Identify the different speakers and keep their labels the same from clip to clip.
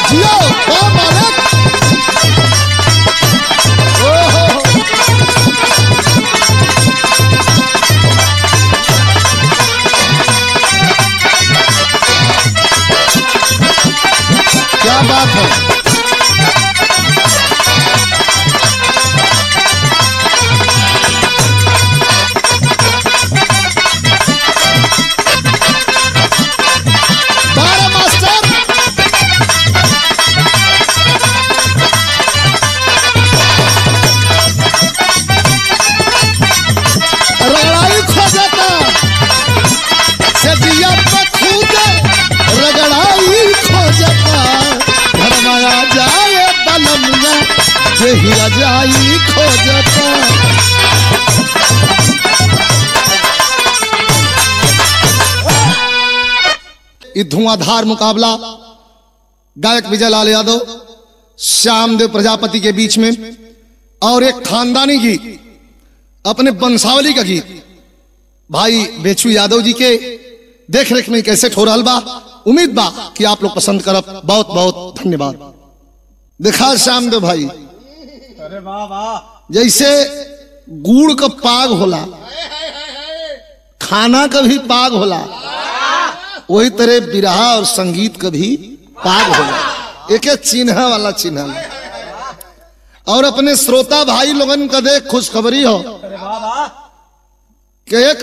Speaker 1: जियो ओ मालिक ओहो क्या बात है बारह मास्टर रगड़ाई खोजता से दिया पे खूदे रगड़ाई खोजता घरमाया जाए बलमुआ देहिया जाई खोजता ये धुआंधार मुकाबला गायक विजय लाल यादव श्यामदेव प्रजापति के बीच में और एक खानदानी गीत अपने बंसावली का गीत भाई बेचू यादव जी के देख रेख में कैसे हो रहल बा उम्मीद बा कि आप लोग पसंद करब बहुत बहुत धन्यवाद देखा श्यामदेव भाई
Speaker 2: अरे वाह वाह
Speaker 1: जैसे गुड़ का पाग होला खाना का भी पाग होला वही तरह बिरहा और संगीत का भी पाग होला एक चिन्ह वाला चिन्ह होला। और अपने श्रोता भाई लोगन का देख खुशखबरी हो
Speaker 2: अरे वाह वाह
Speaker 1: कि एक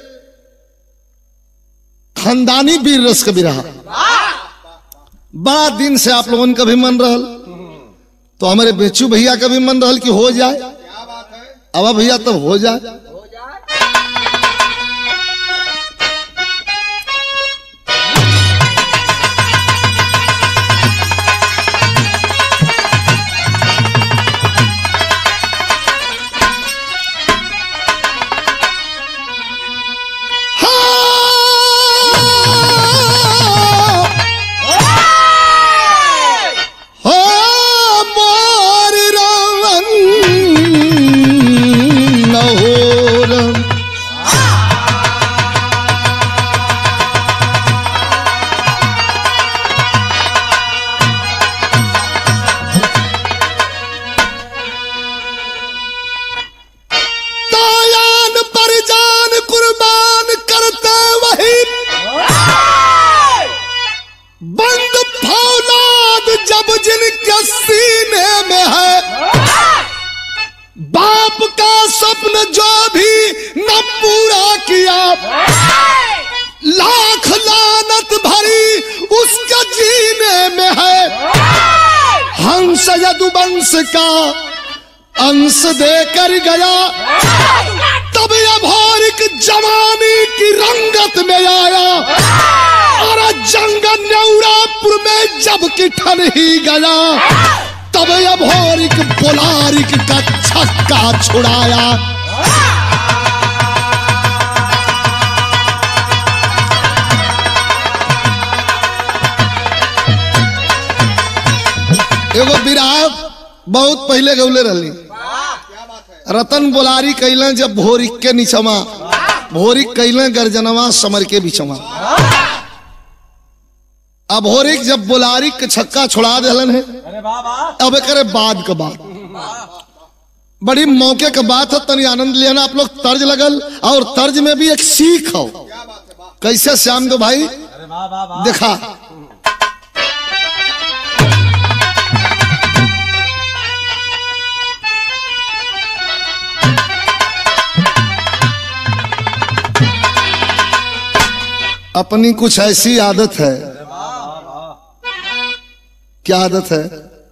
Speaker 1: खानदानी वीर रस का बिरहा बड़ा दिन से आप लोगन का भी मन रहल तो हमारे बेचू भैया का भी मन रहल कि हो जाए अब भैया तो हो जाए हाँ। हो मोर रावण नहोरम तायान पर जान कुर्बान करते वही बंद फौलाद जब जिनके सीने में है बाप का स्वप्न जो भी न पूरा किया लाख लानत भरी उसके जीने में है हंस यदुवंश का अंश देकर गया तब अभौरिक जवानी की रंगत में आया और जंग नेउरापुर में जब किठन ही गया तब अभौरिक बोलारिक का छक्का छुड़ाया एगो विराह बहुत पहले गौले रहली रतन बोलारी कैलन जब भोरिक के नीचवा भोरिक कैलन गर्जनवा समर के बिचवा अब भोरिक जब बोलारी के छक्का छुड़ा दिलन है
Speaker 2: अरे वाह वाह
Speaker 1: अब करे बाद का बात बड़ी मौके का बात है तनी आनंद लेना आप लोग तर्ज लगल और तर्ज में भी एक सीख हो कैसे श्याम दो भाई
Speaker 2: अरे वाह वाह वाह
Speaker 1: देखा अपनी कुछ ऐसी आदत है क्या आदत है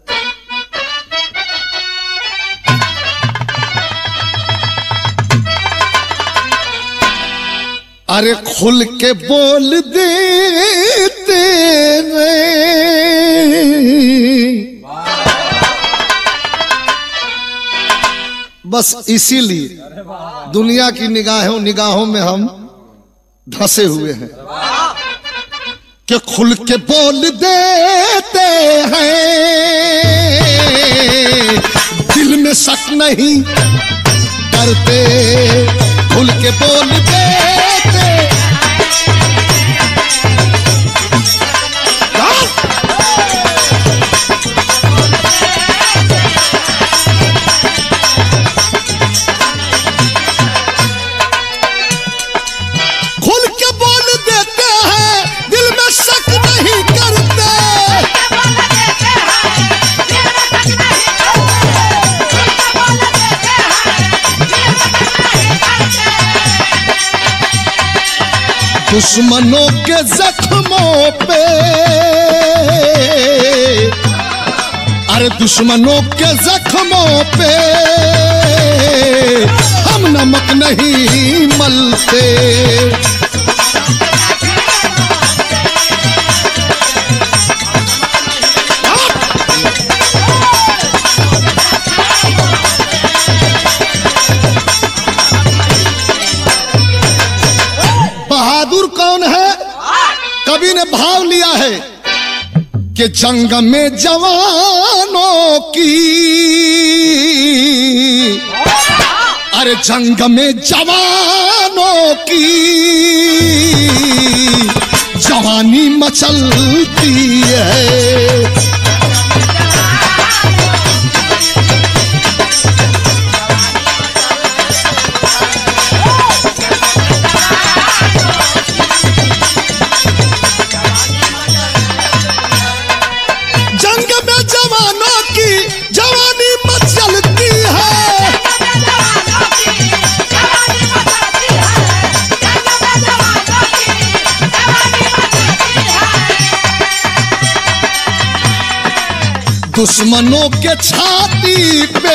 Speaker 1: अरे खुल के बोल देते रे बस इसीलिए दुनिया की निगाहों निगाहों में हम धसे हुए हैं कि खुल के बोल देते हैं दिल में शक नहीं करते खुल के बोल देते हाँ? दुश्मनों के जख्मों पे अरे दुश्मनों के जख्मों पे हम नमक नहीं मलते बहादुर कौन है कवि ने भाव लिया है कि जंग में जवानों की अरे जंग में जवानों की जवानी मचलती है जंग में जवानों की जवानी मचलती है दुश्मनों के छाती पे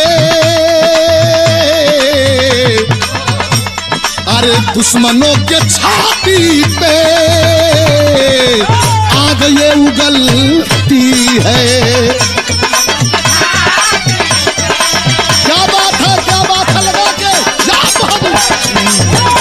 Speaker 1: अरे दुश्मनों के छाती पे आग ये उगलती है क्या बात है क्या बात है लगा के जा बहादुर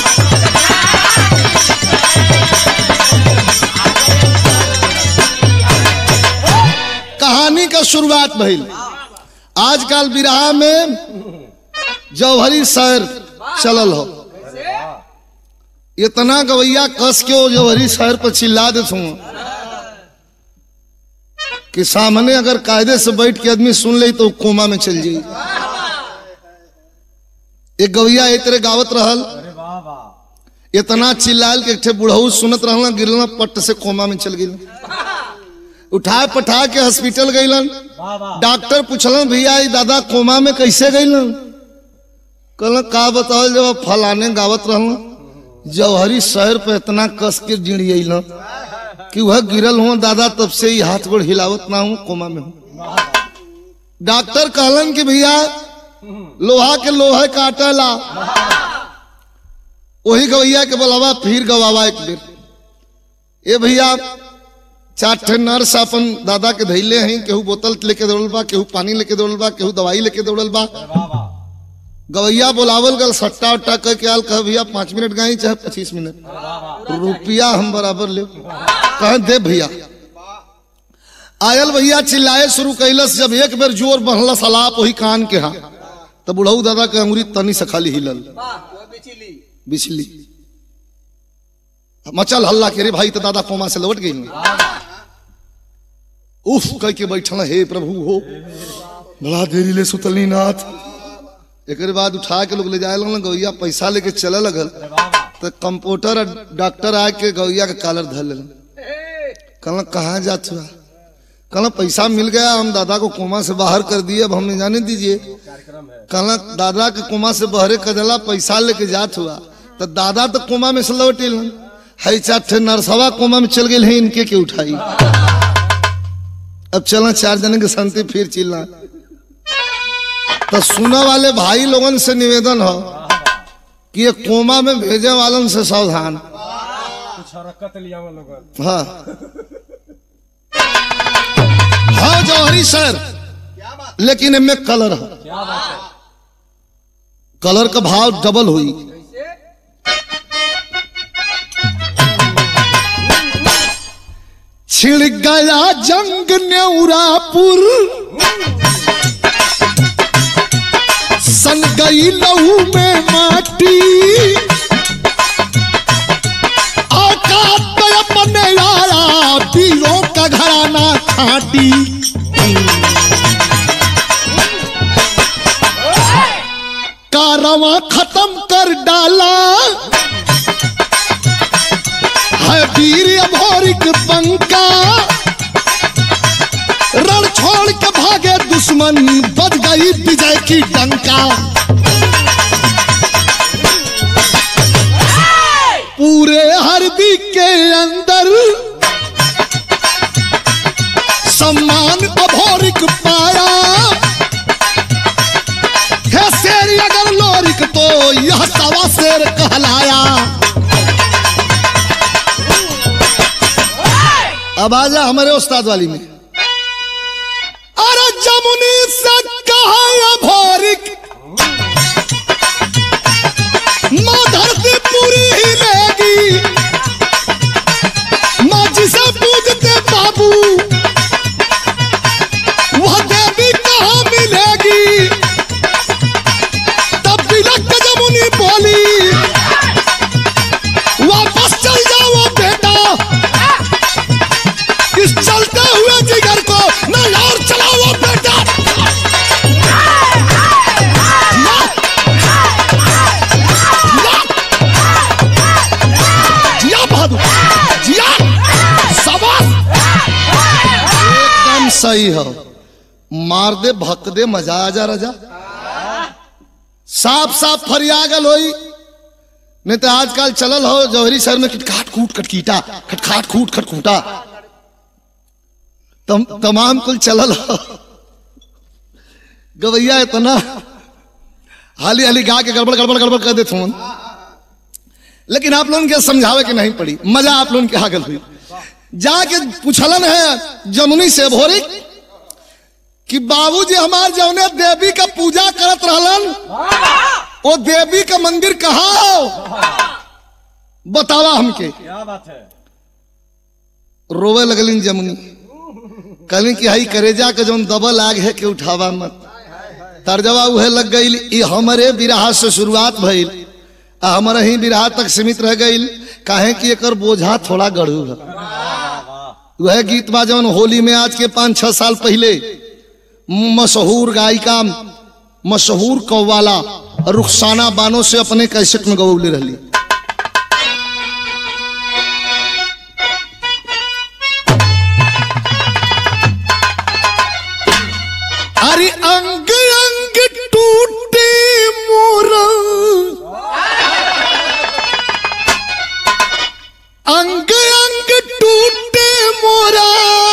Speaker 1: कहानी का शुरुआत भइल आजकल बिरहा में जौहरी शहर चलल हो इतना गवैया कस के वो जौहरी शहर पर चिल्ला देत हूँ कि सामने अगर कायदे से बैठ के आदमी सुन ले तो कोमा में चल जाई एक गवैया एक तरह गावत रहल
Speaker 2: अरे वाह वाह
Speaker 1: इतना चिल्लाल के एक ठे बुढ़ऊ सुनत रहल गिरल पट्ट से कोमा में चल गई उठा पठा के हॉस्पिटल गईलन
Speaker 2: वाह वाह
Speaker 1: डॉक्टर पूछलन भैया ई दादा कोमा में कैसे गईलन कहल का बताओ जब फलाने गावत रहल जौहरी शहर पे इतना कस के जिड़ियल कि वह गिरल हुआ दादा तब से ही हाथ गोड़ हिलावत ना हूँ कोमा में हूँ डॉक्टर कहलन कि भैया लोहा के लोहे काटला वही गवैया के बोलावा फिर गवावा एक बेर ए भैया चार ठे नर्स अपन दादा के धैले हैं केहू बोतल लेके दौड़ल बा केहू पानी लेके दौड़ल बा केहू दवाई लेके दौड़ल बा
Speaker 2: अरे वाह वाह
Speaker 1: गवैया बोलावल गल सट्टा उट्टा कह के आल कह भैया पाँच मिनट गाई चाहे पच्चीस मिनट
Speaker 2: अरे वाह वाह
Speaker 1: रुपया हम बराबर ले कह दे भैया आयल भैया चिल्लाए शुरू कैलस जब एक बेर जोर बढ़लस अलाप वही कान के हाँ तब बुढ़ऊ दादा के अंगुरी तनी से खाली हिलल बिछली मचल हल्ला के रे भाई तो दादा कोमा से लौट गई उफ कह के बैठल हे प्रभु हो बड़ा देरी ले सुतलनी नाथ एक बाद उठा के लोग ले जाए लगल गौया पैसा लेके चले लगल
Speaker 2: अरे वाह वाह
Speaker 1: तो कंपाउंडर और डॉक्टर आके गौया के कॉलर धर ले कहल कहाँ जात हुआ कहला पैसा मिल गया हम दादा को कोमा से बाहर कर दिए अब हमें जाने दीजिए
Speaker 2: कार्यक्रम है
Speaker 1: कहला दादा के कोमा से बहरे कदला पैसा लेके जात हुआ तो दादा तो कोमा में से लौट एलन है चार ठे नरसवा कोमा में चल गए हैं इनके के उठाई अब चला चार जने के संति फिर चिल्ला तो सुना वाले भाई लोगन से निवेदन हो कि ये कोमा में भेजे वालन से सावधान
Speaker 2: कुछ हरकत लिया वो लोग
Speaker 1: हाँ हाँ जौहरी सर लेकिन इनमें कलर है
Speaker 2: क्या बात है
Speaker 1: कलर का भाव डबल हुई छिड़ गया जंग न्यूरापुर सन गई लहू में माटी आका तो अपने आया पीरों का घराना खाटी कारवा खत्म कर डाला है वीर अभोरिक बंका रण छोड़ के भागे दुश्मन बज गई विजय की डंका पूरे हर अंदर सम्मान अभोरिक पाया है शेर अगर लोरिक तो यह सवा शेर कहलाया अब आजा हमारे उस्ताद वाली में अरे जमुनी से कहा अभोरिक माँ धरती पूरी हिलेगी माँ जिसे पूजते बाबू वह देवी कहाँ मिलेगी तब तिलक जमुनी बोली वापस चल जाओ बेटा इस चलते हुए जिगर को न और चलाओ बेटा ना, ना। जिया बहादुर जिया शाबाश एकदम सही हो मार दे भक दे मजा आ जा रजा साफ साफ फरिया गल होई नहीं तो आजकल चलल हो जौहरी शहर में खटखाट कूट खटकीटा खटखाट कूट खटकूटा तम, तमाम कुल चलल हो गवैया इतना हाली हाली गा के गड़बड़ गड़बड़ गड़बड़ कर देते हूँ लेकिन आप लोगों के समझावे के नहीं पड़ी मजा आप लोगों के आगल हुई जाके पूछलन है जमुनी से भोरी कि बाबूजी हमार जौने देवी का पूजा करत रहलन वो देवी का मंदिर कहाँ हो बतावा हमके
Speaker 2: क्या बात है
Speaker 1: रोवे लगलिन जमुनी कहलिन कि हई करेजा के जौन दबल आग है के उठावा मत तर्जवा उहे लग गई ई हमरे बिरहा से शुरुआत भइल आ हमारे ही बिरहा तक सीमित रह गई काहे कि एकर बोझा थोड़ा गढ़ू है वह गीत बा जौन होली में आज के पाँच छह साल पहले मशहूर गायिका मशहूर कव्वाला रुखसाना बानो से अपने कैसेट में गवौले रहली अरे अंग अंग टूटे मोरा अंग अंग टूटे मोरा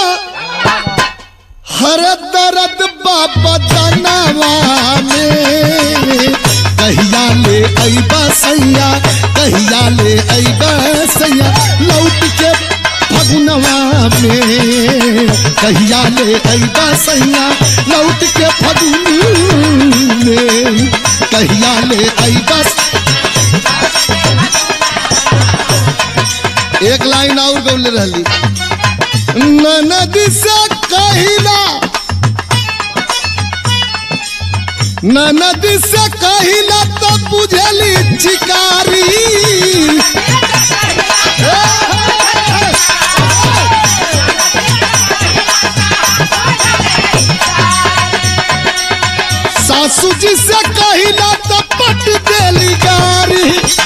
Speaker 1: हर दर्द बाबा दनवा में कहिया ले अइबा सैया कहिया ले अइबा सैया लौट के फगुनवा में कहिया ले अइबा सैया लौट के फगुन में कहिया ले अइबा एक लाइन और गौले रहली ननद से कहिला ननद से कहिला तो बुझली चिकारी सासू जी से कहिला तो पट देली गारी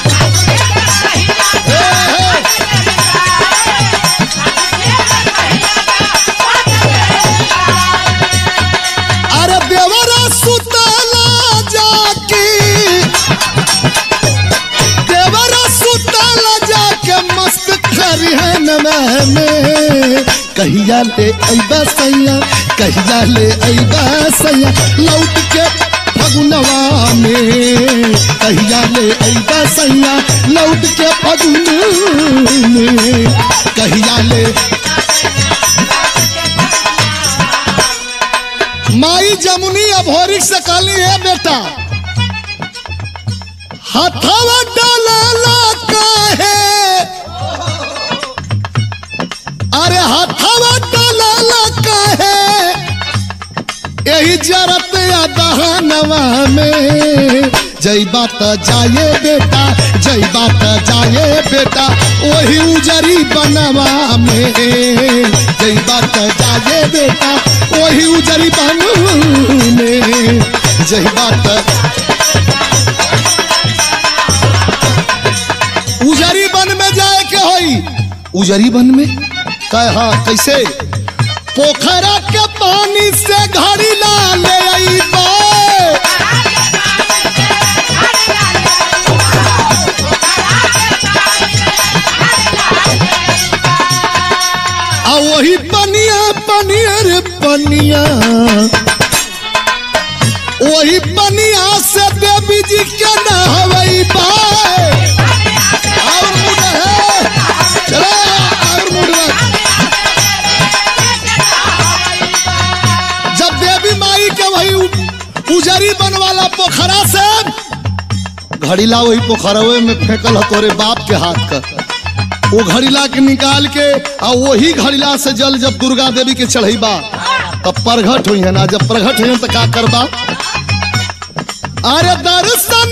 Speaker 1: हे, हे। अरे देवरा सुतला जाके देवरा सुतला जाके मस्त खरिहन में कहिया ले अइबा सैया कहिया ले अइबा सैया लौट के फगुनवा में कहिया ले अइबा सैया लौट के फगुन में कहिया ले माई जमुनी अभोरिक से कहली है बेटा हथवा डाला काहे अरे हथवा डाला काहे यही जरत या दहनवा में जई बात जाए बेटा जई बात जाए बेटा वही उजरी बनवा में जई बात जाए बेटा वही उजरी बन में जई बात उजरी बन में जाए के होई उजरी बन में कहा कैसे पोखरा के पानी से घड़ी ला ले अइबा वही पनिया पनिया रे पनिया वही पनिया से देवी जी के नहवई बाय और मुड़ है चलो और मुड़ जब देवी माई के वही उ- उजरी बनवाला पोखरा से घड़ीला वही पोखरवे में फेंकल ह तोरे बाप के हाथ का वो घड़ीला के निकाल के आ वही घड़ीला से जल जब दुर्गा देवी के चढ़ैबा तब प्रगट हुई है ना जब प्रगट हुई तो का करबा अरे दर्शन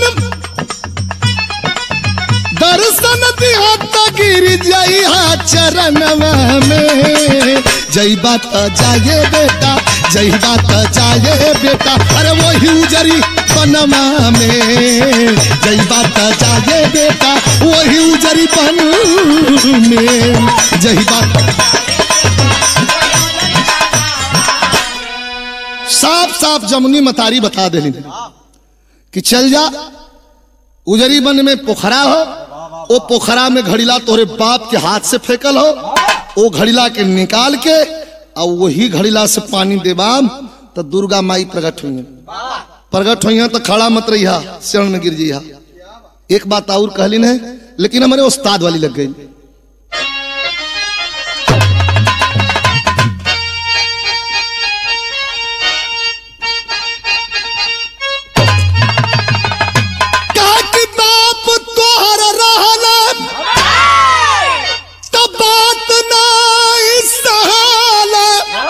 Speaker 1: दर्शन दिया तो गिर जाई हा चरण में जई बात जाए बेटा जई बात जाए बेटा अरे वही उजरी पनमा में जई बात जाए बेटा वही उजरी पन में जई बात साफ साफ जमुनी मतारी बता देली कि चल जा उजरी बन में पोखरा हो ओ पोखरा में घड़ीला तोरे बाप के हाथ से फेंकल हो ओ घड़ीला के निकाल के और वही घड़ीला से पानी देबाम तो दुर्गा माई प्रकट हुई प्रकट हुई तो खड़ा मत रही शरण में गिर जिया एक बात और कहली ने लेकिन हमारे उस्ताद वाली लग गई का किताब तोहर रहला तो बात नहीं सहाला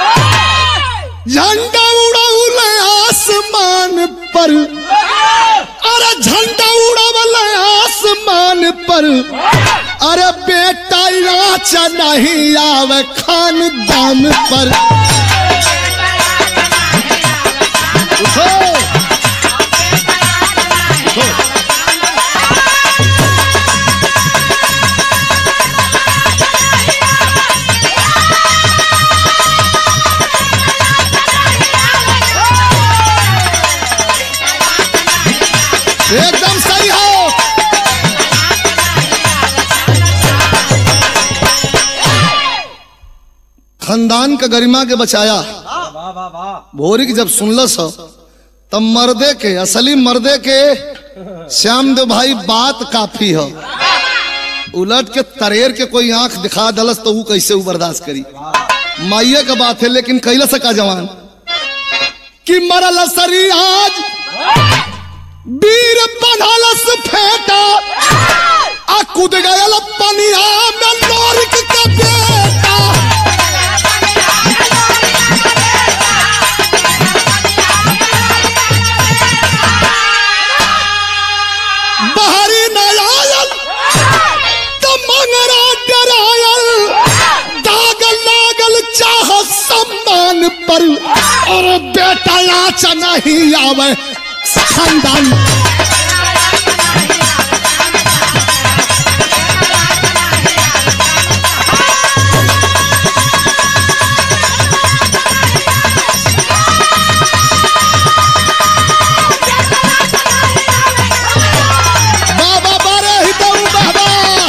Speaker 1: झंडा उड़ौल आसमान पर अरे झंडा उड़ौल आसमान पर अरे बेटा नाचा नहीं आवे खानदान पर उठो उठो एकदम सही हो खानदान का गरिमा के बचाया
Speaker 2: वाह वाह वाह
Speaker 1: भोरी की जब सुनलस हो, तब मर्दे के असली मर्दे के श्याम देव भाई बात काफी हो उलट के तरेर के कोई आंख दिखा दलस तो वो कैसे वो बर्दाश्त करी माइये का बात है लेकिन कैला सका जवान कि मरल सरी आज वीर बनलस फेटा आ कूद गयल पनिया में लोरिक का बेटा बाहरी न आयल तो मंगरा डरायल दाग लागल चाह सम्मान पर और बेटा आच नहीं आवे खानदान बाबा बारे ही तो बाबा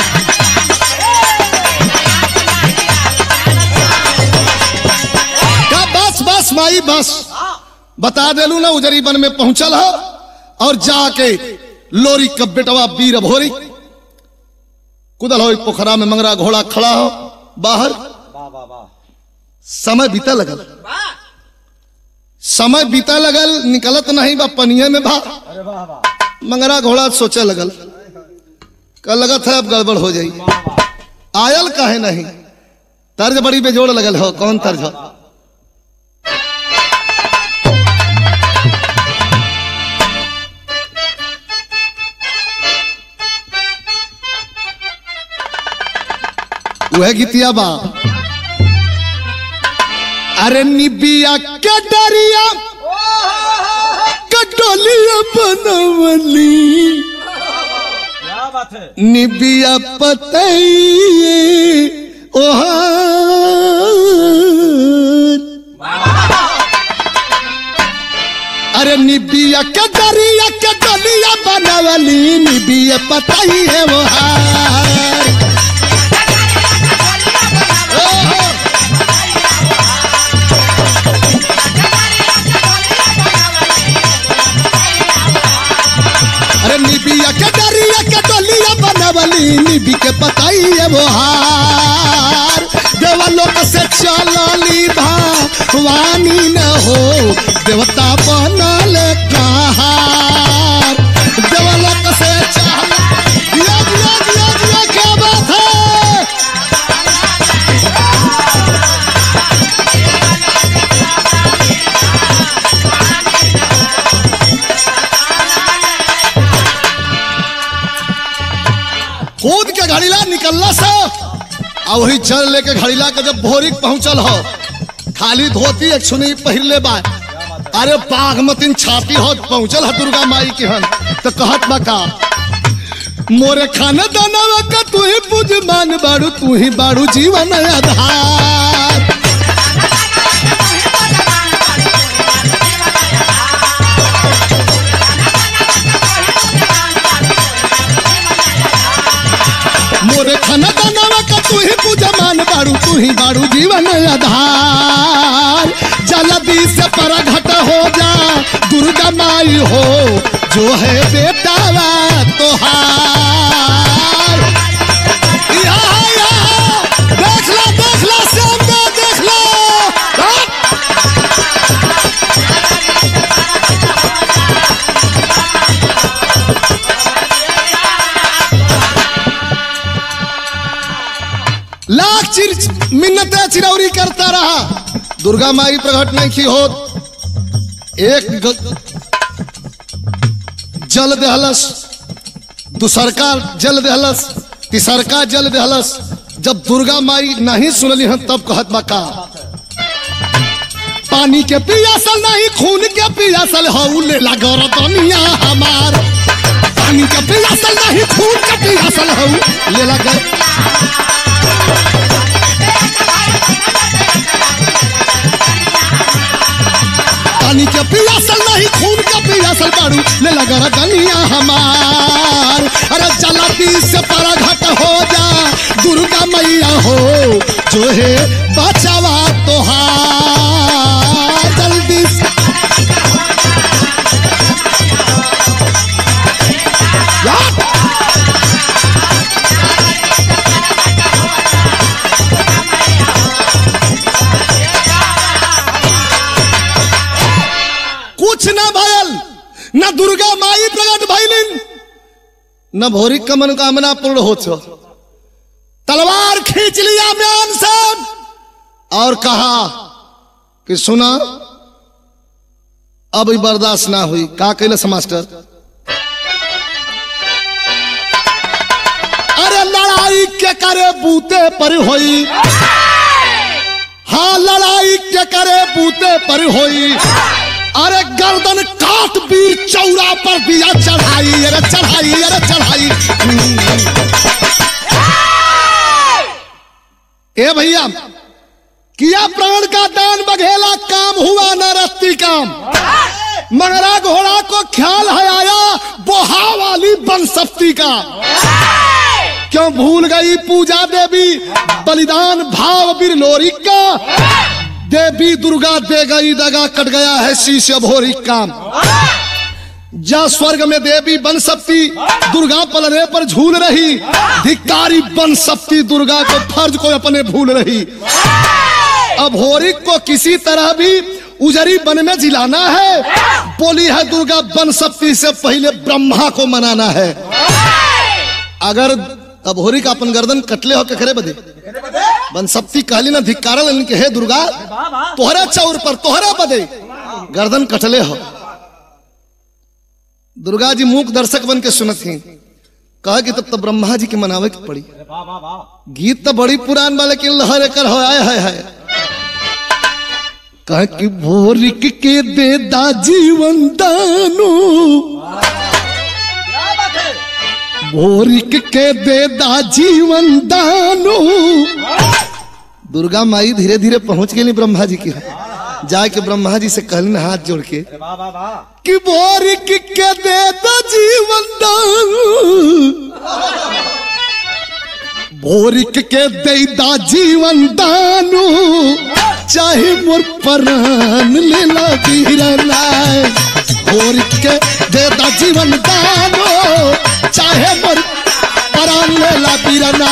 Speaker 1: का बस बस माई बस बता देलू ना उजरी बन में पहुंचल हो और जाके लोरी कब बेटवा वीर भोरी कुदल हो पोखरा में मंगरा घोड़ा खड़ा हो बाहर
Speaker 2: वाह वाह वाह
Speaker 1: समय बीता लगल समय बीता लगल निकलत नहीं बा पनिये में भा
Speaker 2: अरे वाह वाह
Speaker 1: मंगरा घोड़ा सोचे लगल का लगत है अब गड़बड़ हो जाई आयल काहे नहीं तर्ज बड़ी बेजोड़ लगल हो कौन तर्ज हो वह गीतिया बा अरे निबिया के डरिया कटोलिया बनवली
Speaker 2: क्या बात है
Speaker 1: निबिया पतई ओहार अरे निबिया के दरिया के डलिया बनवली निबिया पतई है ओहार ओहो। के पताइए वो हार देवलोक से चलली भवानी न हो देवता बनल कहार देवलोक से चल दिया दिया दिया दिया क्या बात है कूद के घड़ीला निकलला से आ वही चल लेके घड़ीला के जब भोरी पहुंचल हो खाली धोती एक सुनी पहिरले बा अरे बागमतीन छाती हो पहुंचल है दुर्गा माई के हन तो कहत बा का मोरे खाना दाना का तू ही पूज मान बाड़ू तू ही बाड़ू जीवन आधार मोरे खाना दाना का तू ही पूजा मान बाड़ू तू ही बाड़ू जीवन आधार जल्दी से परघट हो जा दुर्गा माई हो जो है बेटा वा तोहार यहाँ, यहाँ, देख लो देख लो सामने देख लो हाँ। लाख चिर मिन्नतें चिरौरी करता रहा दुर्गा माई प्रकट नहीं की हो एक ग... जल दहलस दूसरका जल दहलस तीसरका जल दहलस जब दुर्गा माई नहीं सुनली हम तब कहत बा का पानी के पियासल नहीं खून के पियासल हऊ लेला गरदनिया हमार पानी के पियासल नहीं खून के पियासल हऊ लेला गर पानी के पियासल नहीं खून का पियासल बाड़ू ले लगा रनिया हमार अरे जलाती से परा घट हो जा दुर्गा मैया हो जो है बचावा तोहार जल्दी से या! कुछ ना भयल न दुर्गा माई प्रकट भइलिन न भोरी का मनोकामना पूर्ण हो छो तलवार खींच लिया म्यान से और कहा कि सुना अब ई बर्दाश्त ना हुई का कैलस मास्टर अरे लड़ाई के करे बूते पर होई हाँ लड़ाई के करे बूते पर होई अरे गर्दन काट वीर चौरा पर दिया चढ़ाई अरे चढ़ाई अरे चढ़ाई ए भैया किया प्राण का दान बघेला काम हुआ न रस्ती काम मंगरा घोड़ा को ख्याल है आया बोहा वाली बनसप्ती का क्यों भूल गई पूजा देवी बलिदान भाव बिरलोरी का देवी दुर्गा दे गई दगा कट गया है शीश भोरी काम जा स्वर्ग में देवी बन सकती दुर्गा पलने पर झूल रही धिकारी बन सकती दुर्गा को फर्ज को अपने भूल रही अब होरी को किसी तरह भी उजरी बन में जिलाना है बोली है दुर्गा बन सकती से पहले ब्रह्मा को मनाना है अगर अब होरी का अपन गर्दन कटले हो के करे बदे बन सकती कहली ना धिक्कारल इनके हे दुर्गा तोहरे चौर पर तोहरे बदे गर्दन कटले हो दुर्गा जी मूक दर्शक बन के सुनत ही कहा कि तब तो ब्रह्मा जी के मनावे की पड़ी
Speaker 2: वाह वाह वाह
Speaker 1: गीत तो बड़ी पुरान बा लेकिन लहर एकर हो आए है, है। कहा कि भोरिक के दे दा जीवन दानो
Speaker 2: क्या बात है
Speaker 1: भोरिक के दे दा जीवन दानो दुर्गा माई धीरे धीरे पहुंच गई ब्रह्मा जी की जाके ब्रह्मा जी से कहलिन हाथ जोड़ के
Speaker 2: अरे वाह वाह वाह
Speaker 1: कि बोरिक के दे दा जीवन दान बोरिक के दे दा जीवन दानु चाहे मोर प्राण ले ला वीरनाय बोरिक के दे दा जीवन दानु चाहे मोर परान लेला बीरना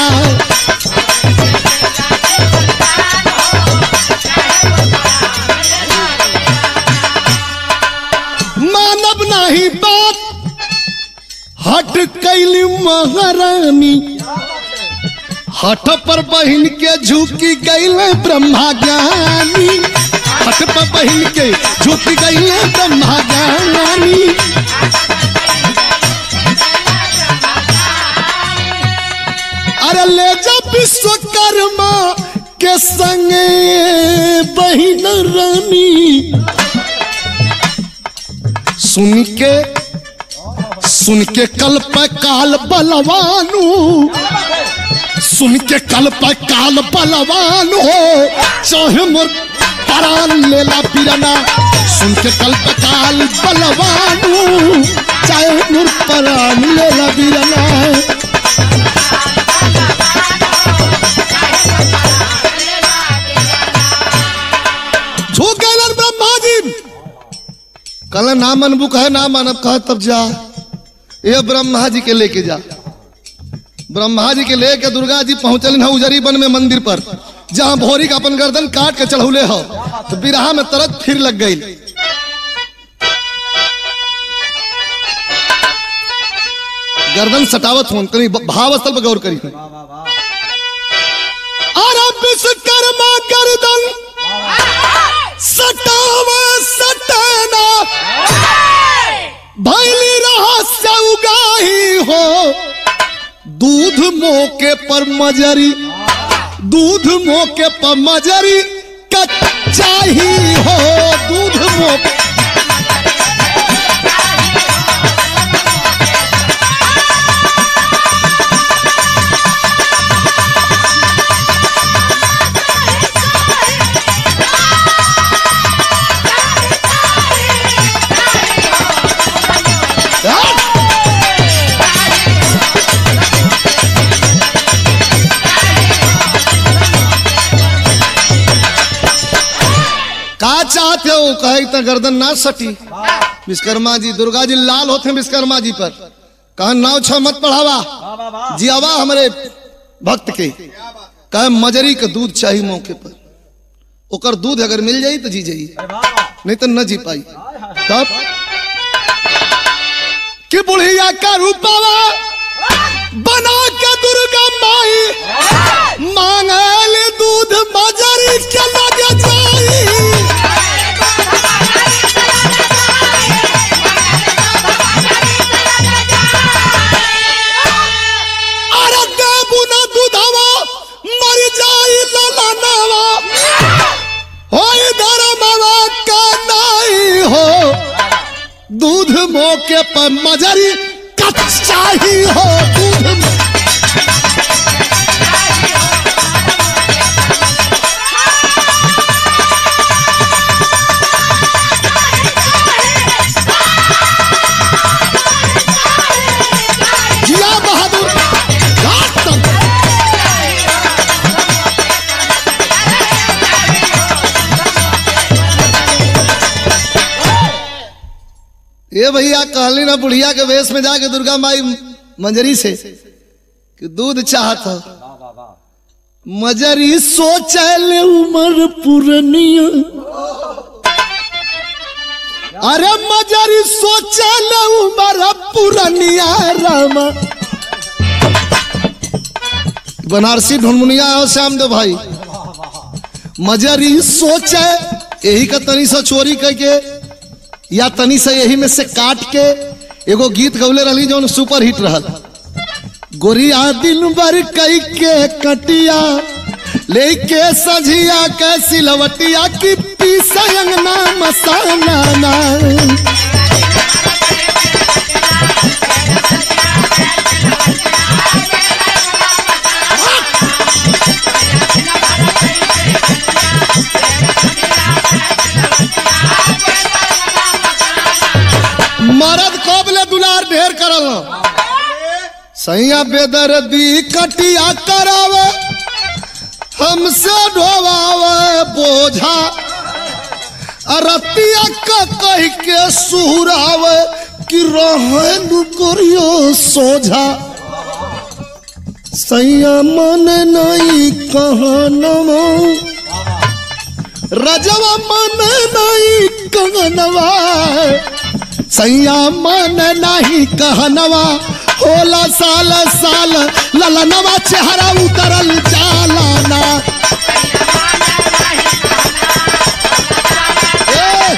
Speaker 1: मानव नहीं बात हट कैली महारानी हट पर बहन के झुकी गईले ब्रह्मा ज्ञानी हट पर बहन के झुकी गईले ब्रह्मा ज्ञानी अरे ले जा विश्वकर्मा के संगे बहन रानी सुन के सुन के कल पे काल बलवानू सुन के कल पे काल बलवान हो चाहे मोर परान लेला पिरना सुन के कल पे काल बलवान हो चाहे मोर परान लेला पिरना झुक गए ब्रह्मा जी कल ना मनबू कहे ना मानब कहे तब जा ये ब्रह्मा जी के लेके जा ब्रह्मा जी के लेके दुर्गा जी पहुंचल है उजरी वन में मंदिर पर जहां भोरी का अपन गर्दन काट के चढ़ौले हो तो बिरहा में तरत फिर लग गई गर्दन सटावत हो कहीं भाव स्थल पर गौर करी
Speaker 2: वाह वाह वाह
Speaker 1: अरे विश्वकर्मा गर्दन सटाव सटाना भैली रहस्य उगाही हो दूध मोके पर मजरी दूध मोके पर मजरी कच्चा ही हो दूध मोके का चाहते हो कहे इतना गर्दन ना सटी विश्वकर्मा जी दुर्गा जी लाल होते हैं विश्वकर्मा जी पर कहा नाव छ मत पढ़ावा
Speaker 2: वाह वाह वाह
Speaker 1: जियावा हमारे भक्त के कहे मजरी का दूध चाहिए मौके पर ओकर दूध अगर मिल जाई तो जी जाई
Speaker 2: अरे वाह वाह
Speaker 1: नहीं तो न जी पाई
Speaker 2: हाय, हाय,
Speaker 1: तब कि बुढ़िया का रूपावा बना के दुर्गा माई मांगल दूध मजरी के लगे जाई अरे देबू ना दूधवा मर जाई ललनवा होई धर्मवा का नहीं हो दूध मोके पर मजरी कच्चा ही हो दूध मो- जिया बहादुर घाट तक ये भैया कहली ना बुढ़िया के वेश में जाके दुर्गा माई मंजरी से कि दूध चाहत हो
Speaker 2: वाह वाह वाह
Speaker 1: मजरी सोचल उमर पुरनिया अरे मजरी सोचल उमर पुरनिया राम बनारसी ढुनमुनिया हो श्याम देव भाई मजरी सोचे यही का तनी सा चोरी करके या तनी सा यही में से काट के एगो गीत गौले रही जो सुपर हिट रहल गोरिया दिन भर कई के कटिया लेके सझिया के सिलवटिया की पीसंगना मसाला ना मरद कबले दुलार ढेर करल सैया बेदर्दी कटिया करावे हमसे ढोवावे बोझा अरतिया का कह के सुहरावे कि रहे करियो सोझा सैया मन नहीं कहनवा रजवा मन नहीं कहनवा सैया मन नहीं कहनवा होला साल साल ललनवा चेहरा उतरल चालाना ए,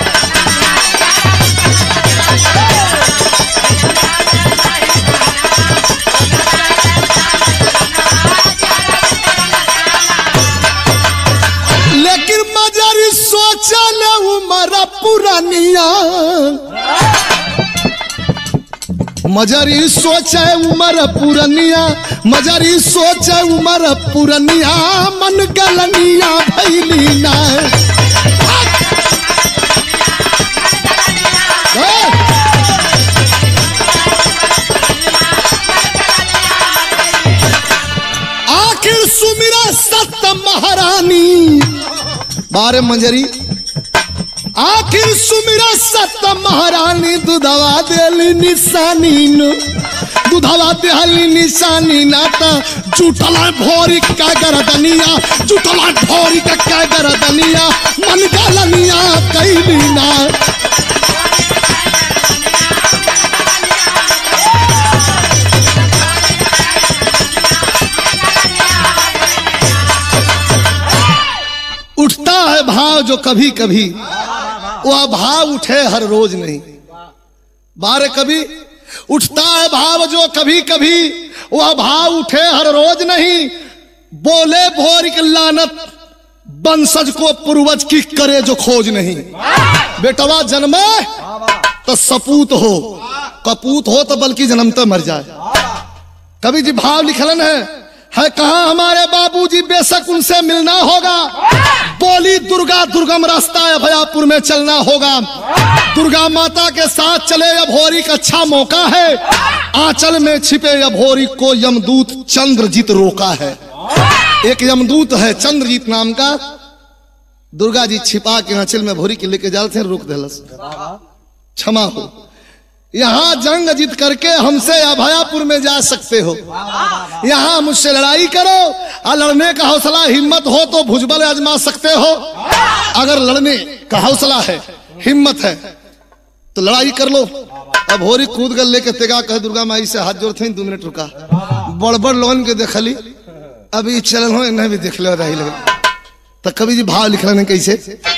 Speaker 1: लेकिन मजरी सोचल उमर पुरानिया मजरी सोचे उमर पुरनिया मजरी सोचे उमर पुरनिया मन गलनिया भैली ना ए! आखिर सुमिरा सत्य महारानी बारे मंजरी आखिर सुमिरा सत्य महारानी दुधवा देली निशानी न दुधवा देहली निशानी नाता जुटला भोरी का गरदनिया जुटला भोरी का का गरदनिया मन गलनिया कैली ना उठता है भाव जो कभी कभी वह भाव उठे हर रोज नहीं बारे कभी उठता है भाव जो कभी कभी वह भाव उठे हर रोज नहीं बोले भोर की लानत बंसज को पूर्वज की करे जो खोज नहीं बेटवा जन्मे तो सपूत हो कपूत हो तो बल्कि जन्मते मर जाए कवि जी भाव लिखलन है है कहा हमारे बाबूजी बेशक उनसे मिलना होगा बोली दुर्गा दुर्गम रास्ता अभयापुर में चलना होगा दुर्गा माता के साथ चले अभोरी का अच्छा मौका है आंचल में छिपे अभोरी को यमदूत चंद्रजीत रोका है एक यमदूत है चंद्रजीत नाम का दुर्गा जी छिपा के आंचल में भोरी के लेके जाते रोक देलस क्षमा हो यहाँ जंग जीत करके हमसे अभयापुर में जा सकते हो यहाँ मुझसे लड़ाई करो और लड़ने का हौसला हिम्मत हो तो भुजबल आजमा सकते हो अगर लड़ने का हौसला है हिम्मत है तो लड़ाई कर लो अब होरी कूद कर लेके तेगा कह दुर्गा माई से हाथ जोड़ते दो मिनट रुका बड़ बड़ लोगन के देखली अभी चलन हो इन्हें भी देख लो रही लगे तो कभी जी भाव लिख रहे कैसे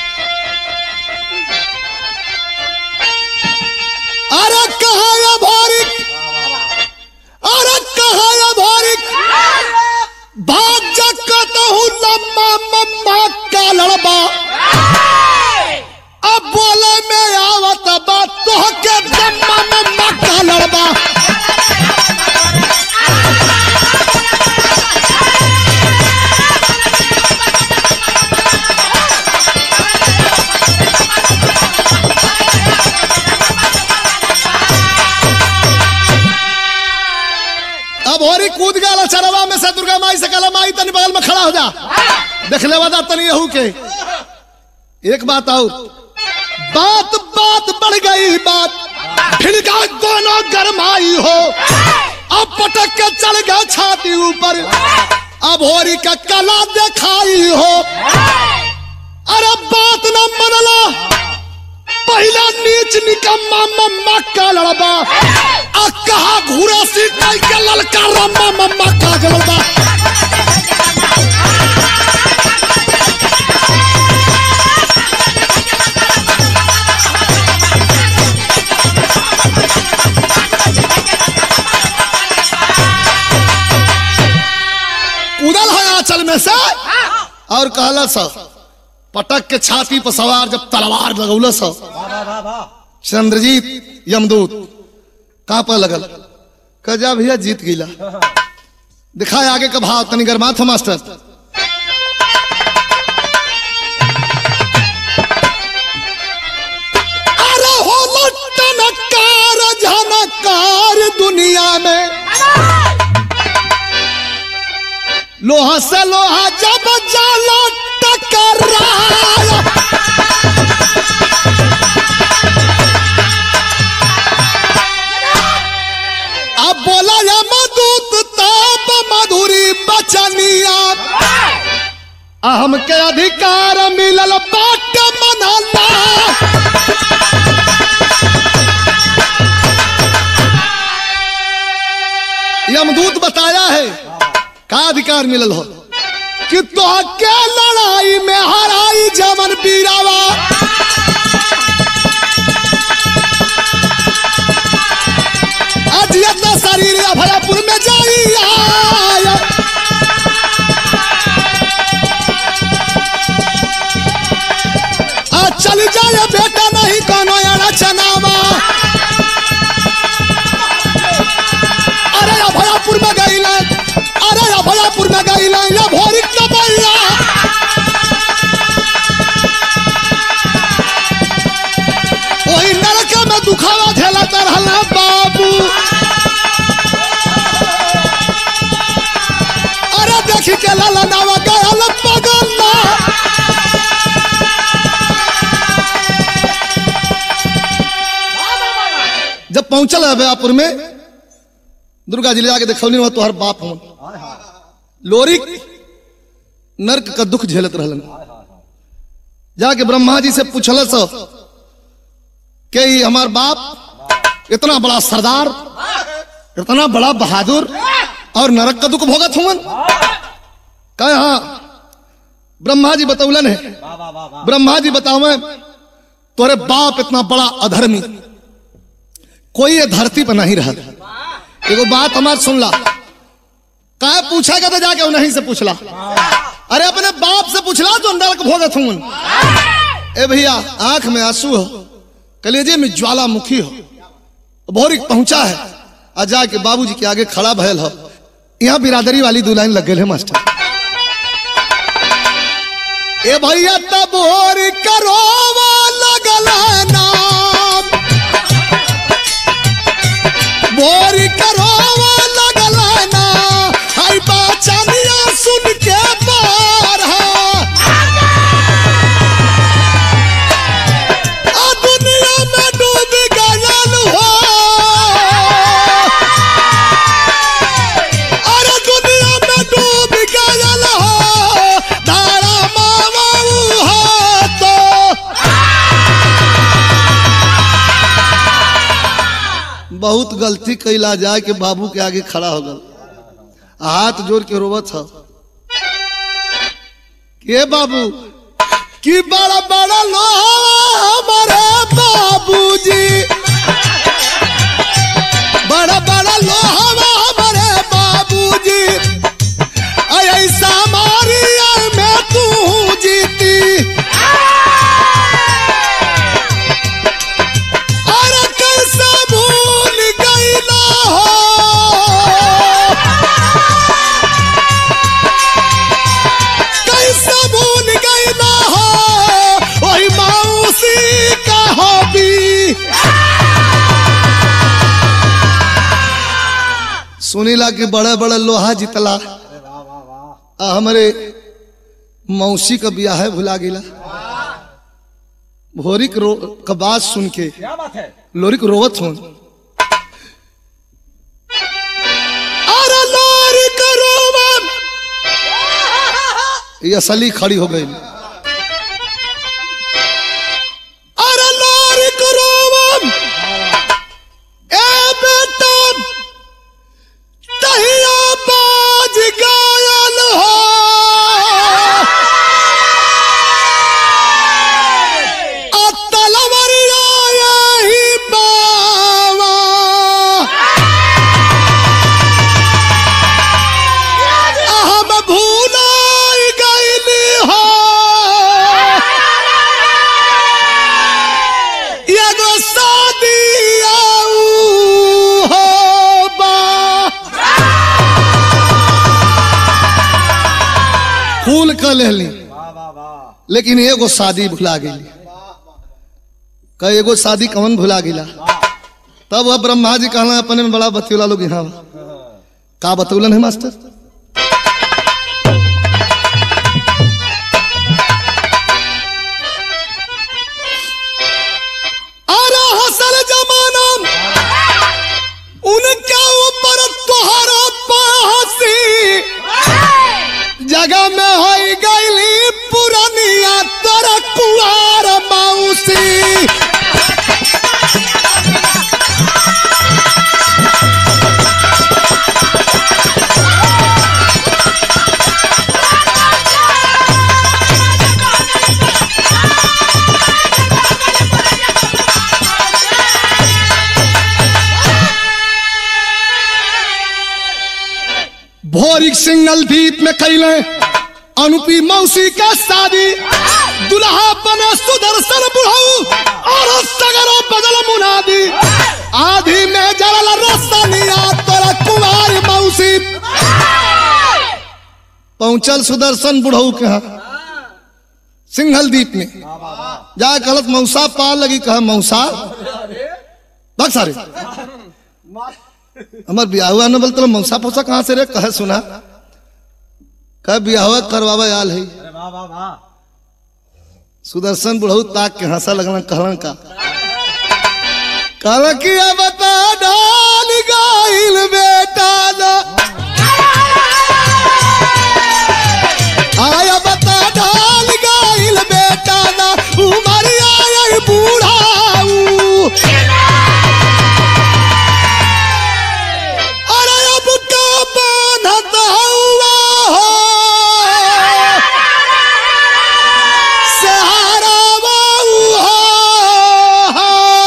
Speaker 1: अरे कहा या भारिक अरे कहा या भारिक भाग जकत हूँ लम्मा मम्मा का लड़बा अब बोले में आवत बात तो के दम्मा मम्मा का लड़बा अब होरी कूद गया चरवा में से दुर्गा माई से कहला माई तनी बगल में खड़ा हो जा देख ले वादा तनी यहू के एक बात आओ बात बात बढ़ गई बात भिड़का दोनों गरमाई हो अब पटक के चढ़ गया छाती ऊपर अब होरी का कला दिखाई हो अरे बात न मनला पहला नीच निकम्मा मम्मा का लड़बा आ कहा घूरा सी टाई के ललका रम्मा मम्मा का जलबा कूदल है आंचल में से और कहला सा पटक के छाती पर सवार जब तलवार लगौल सा चंद्रजीत यमदूत कहाँ पर लगल कजा भैया जीत गईला दिखाए आगे का भाव तनी गरमा था मास्टर अरे हो टनकार झनकार दुनिया में लोहा से लोहा जब जाला टकराया अब बोला यमदूत जब मधुरी बचनिया हमके अधिकार मिलल बाट मनला यमदूत बताया है का अधिकार मिलल हो कि तो के लड़ाई में हराई जमन बीरावा अजियत शरीर अभयपुर में जाई आया आ चल जाए बेटा नहीं कोनो अड़ा चनावा अरे अभयापुर में गई अरे अभयापुर में गई ये भोरी कबैया वही नरक में दुखावा झेला रहला बाबू अरे देखी के लाला नावा गयल पगला जब पहुंचल है अभयापुर में दुर्गा जी ले जाके देखौली वहां तोहर बाप हूं
Speaker 2: हाय हाय
Speaker 1: लोरिक नरक का दुख झेलत रहलन
Speaker 2: हाय हाय हाय
Speaker 1: जाके ब्रह्मा जी से पूछल सो कि ई हमार बाप इतना बड़ा सरदार इतना बड़ा बहादुर और नरक का दुख भोगत हुवन कहे हाँ ब्रह्मा जी बतौलन है
Speaker 2: वाह वाह वाह वाह
Speaker 1: ब्रह्मा जी बतावे तोरे बाप इतना बड़ा अधर्मी कोई ये धरती पर नहीं रहा एगो बात हमार सुनला कहे पूछेगा तो जाके उन्हीं से पूछला अरे अपने बाप से पूछला जो नरक भोगत हूं ए भैया आंख में आंसू हो कलेजे में ज्वालामुखी हो भोरिक पहुंचा है आ जाके बाबूजी के आगे खड़ा भयल हो यहाँ बिरादरी वाली दो लाइन लग गए है मास्टर ए भैया तब और करोवा लगल नाम बोर करोवा लगल ना हाय बचनिया सुन के बार आ दुनिया में डूब गयल हो अरे दुनिया में डूब गयल हो तारा मामा हो तो बहुत गलती कैला जाए के बाबू के आगे खड़ा हो गल हाथ जोड़ के रोवत ह के बाबू कि बड़ा बड़ा लोहा हमारे बाबूजी बड़ा बड़ा लोहा हमारे बाबूजी ऐसा मारी में तू जीती अरे कैसे भूल गईला हो कैसे भूल गईला हो वही मौसी का हॉबी सुनीला कि बड़े बड़े लोहा जितला
Speaker 2: अरे वाह वाह वाह
Speaker 1: आ हमरे मौसी का ब्याह है भुला गिला भोरिक रो का बात सुन के
Speaker 2: क्या बात है
Speaker 1: लोरिक रोवत हूं अरे लोरिक रोवन ये असली खड़ी हो गई अरे लोरिक रोवन ए बेटा तहिया बाज गायल हो आ तलवरिया यही बावा हम भूलाइ गइली हो एगो शादी आऊ हो बा फूल क लेली
Speaker 2: वाह वाह वाह
Speaker 1: लेकिन एगो शादी भुला गई का एगो शादी कौन भुला गिला तब वह ब्रह्मा जी कहना अपने में बड़ा बतियोला लोग यहाँ का बतौलन है मास्टर अरे हसल जमाना उनके ऊपर तोहरा जगह में हो गईली पुरानिया तोर कुआर मौसी भोरिक सिंगल द्वीप में कैले अनुपी मौसी का शादी दुल्हा बने सुदर्शन बुढ़ऊ और सगरो बदल मुनादी आधी में जरल रसनिया तोरा कुमार मौसी पहुंचल सुदर्शन बुढ़ऊ के यहाँ सिंघल द्वीप में जा गलत मौसा पार लगी कहा मौसा बक सारे हमार बियाह हुआ न बोलते मौसा फौसा कहाँ से रे कहे सुना कह बियाह करवावा आल है
Speaker 2: अरे वाह वाह वाह
Speaker 1: सुदर्शन बुढ़ऊ ताक के हंसा लगना कहलन का कहला कि अब बता डाल गाइल बेटा ना आया बता डाल गाइल बेटा ना उमरिया आई बूढ़ाऊ अरे अब का बांधत हुआ हो सहारा बाऊ हो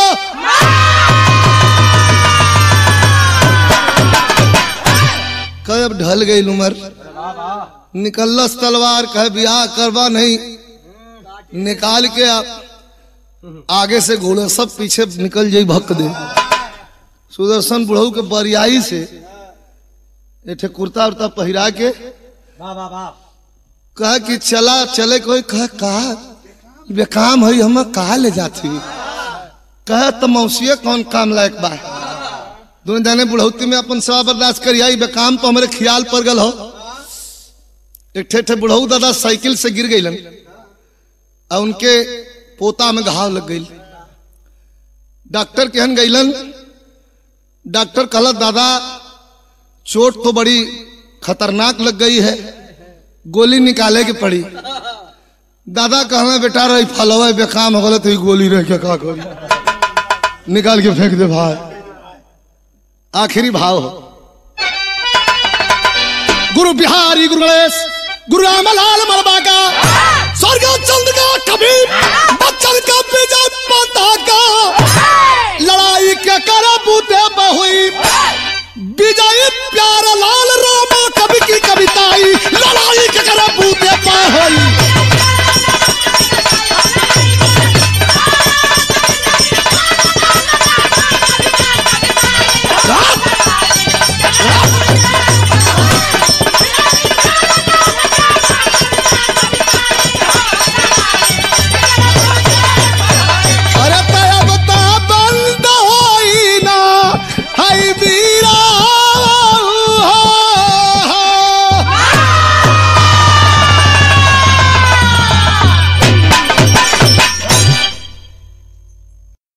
Speaker 1: कब ढल गई उम्र
Speaker 2: अरे वाह वाह
Speaker 1: निकलस तलवार कह बियाह करवा नहीं निकाल के आप आगे से घोड़े सब पीछे निकल जाई भक दे सुदर्शन बुढ़ऊ के बरियाई से एठे कुर्ता उर्ता पहिरा के
Speaker 2: वाह वाह वाह
Speaker 1: कह कि चला चले कोई कह कहा बेकाम है हम कहा ले जाती कह तो मौसिया कौन काम लायक बा दोनों जाने बुढ़ौती में अपन सेवा बर्दाश्त करिया ई बेकाम तो हमारे ख्याल पर गल हो एक ठे ठे बुढ़ऊ दादा साइकिल से गिर गईलन और उनके पोता में घाव लग गई डॉक्टर केहन गईलन डॉक्टर कहला दादा चोट तो बड़ी खतरनाक लग गई है गोली निकाले की पड़ी दादा कहना बेटा रही फलवा बेकाम हो गल तो ई गोली रह के का करी निकाल के फेंक दे भाई आखिरी भाव हो गुरु बिहारी गुरु गणेश गुरु रामलाल मरबा का स्वर्ग चंद का कबीर बच्चन का विजय माता का लड़ाई के कर बूते बहुई विजय प्यार लाल रामा कवि की कविताई लड़ाई के कर बूते